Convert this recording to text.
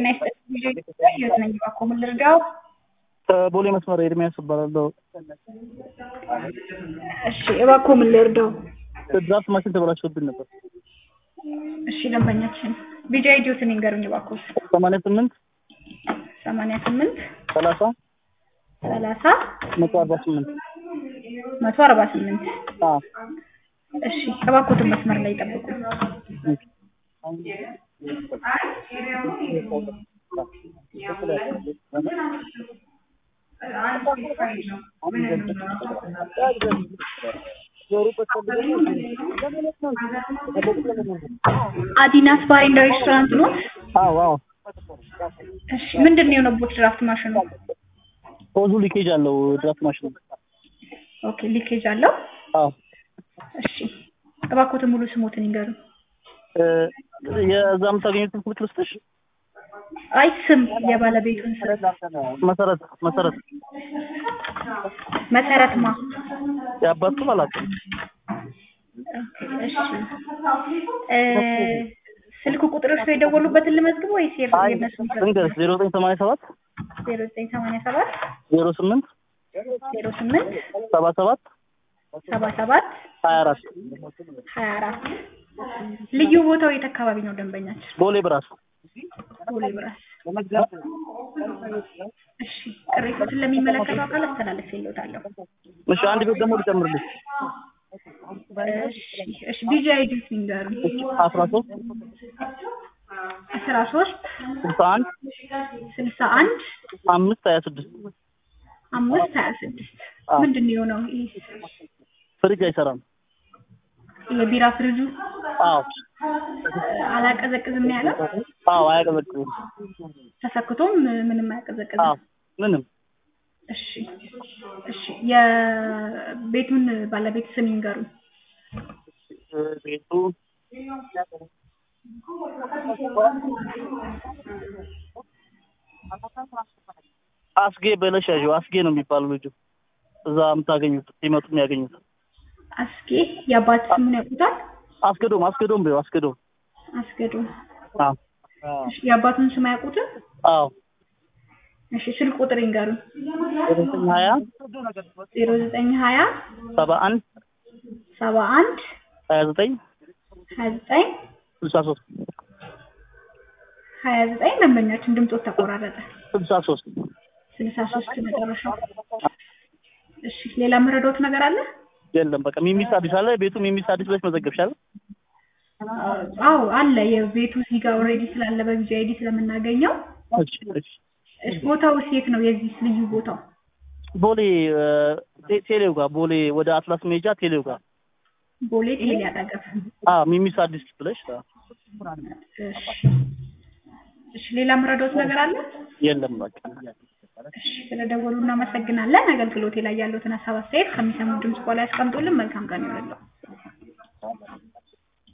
ጤና ይስጥልኝ ህይወት ነኝ እባክዎ ምን ልርዳው? ከቦሌ መስመር ኤርሚያስ እባላለሁ። እሺ እባክዎ ምን ልርዳው? ድራፍት ማሽን ተበላሽቶብኝ ነበር። እሺ ደንበኛችን ቢጃ ኢዲዮትን ይንገሩኝ እባክዎ። ሰማንያ ስምንት ሰማንያ ስምንት ሰላሳ ሰላሳ መቶ አርባ ስምንት መቶ አርባ ስምንት አዎ እሺ እባክዎትን መስመር ላይ ይጠብቁ። አዲናስ ባር ኤንድ ሬስቶራንት ኖት? አዎ አዎ እሺ ምንድን ነው የሆነቦት ድራፍት ማሽኑ? ሆዙ ሊኬጅ አለው ድራፍት ማሽኑ። ኦኬ ሊኬጅ አለው? አዎ እሺ እባክዎትን ሙሉ ስሞትን ይንገሩኝ። እ የዛ የምታገኙትን ስልክ ልስጥሽ? አይ ስም የባለቤቱን ስም መሰረት መሰረት መሰረት ማ የአባት ስም አላውቅም። እሺ እ ስልክ ቁጥር እርሶ የደወሉበትን ልመዝግብ ወይስ የእርሶ አይ የእነሱን ልንገርሽ ዜሮ ዘጠኝ ሰማንያ ሰባት ዜሮ ዘጠኝ ሰማንያ ሰባት ዜሮ ስምንት ዜሮ ስምንት ሰባ ሰባት ሰባ ሰባት ሀያ አራት ሀያ አራት ልዩ ቦታው የት አካባቢ ነው ደንበኛችን? ቦሌ ብራስ ቦሌ ብራስ። እሺ ቅሬቶችን ለሚመለከተው አካል አስተላልፌልዎታለሁ። እሺ አንድ ቤት ደግሞ ልጨምርልሽ እሺ እሺ ቢጂ አይዲ ይንገሩኝ። አስራ ሶስት አስራ ሶስት ስልሳ አንድ ስልሳ አንድ አምስት ሀያ ስድስት አምስት ሀያ ስድስት አዎ። ምንድን ነው የሆነው? ይህ ፍሪጅ አይሰራም። የቢራ ፍሪጁ አዎ አላቀዘቅዝም ነው ያለው። አዎ አያቀዘቅዝም። ተሰክቶም ምንም አያቀዘቅዝም። አዎ ምንም እሺ እሺ የቤቱን ባለቤት ስም ይንገሩኝ። እ ቤቱ አስጌ በለሽ ያዥው አስጌ ነው የሚባለው ልጁ እዛ የምታገኙት ሲመጡ የሚያገኙት አስጌ የአባት ስሙን ያውቁታል? አስገዶም አስገዶም በይው አስገዶም አስገዱ አዎ እሺ የአባቱን ስም አያውቁትም? አዎ እሺ ስልክ ቁጥር ይንገሩኝ። ዘጠኝ ሀያ ዜሮ ዘጠኝ ሀያ ሰባ አንድ ሰባ አንድ ሀያ ዘጠኝ ሀያ ዘጠኝ ስልሳ ሶስት ሀያ ዘጠኝ ደንበኛችን ድምፆት ተቆራረጠ። ስልሳ ሶስት ስልሳ ሶስት መጨረሻው። እሺ ሌላ መረዳት ነገር አለ? የለም በቃ ሚሚስ አዲስ አለ ቤቱ ሚሚስ አዲስ ብለሽ መዘገብሻል አዎ አለ። የቤቱ እዚህ ጋር ኦልሬዲ ስላለ በቢጂ አይዲ ስለምናገኘው። እሺ እሺ እሺ ቦታው የት ነው? የዚህ ልዩ ቦታው ቦሌ እ ቴ- ቴሌው ጋር ቦሌ ወደ አትላስ ሜጃ ቴሌው ጋር ቦሌ ቴሌ አጠገብ። አ ሚሚስ አዲስ ብለሽ አ፣ እሺ እሺ ሌላ መረዳት ነገር አለ? የለም በቃ እሺ ስለደወሉ እናመሰግናለን። አገልግሎቴ ላይ ያሉትን ሀሳብ አስተያየት ከሚሰሙ ድምጽ በኋላ ያስቀምጡልን። መልካም ቀን ይሁንልዎ።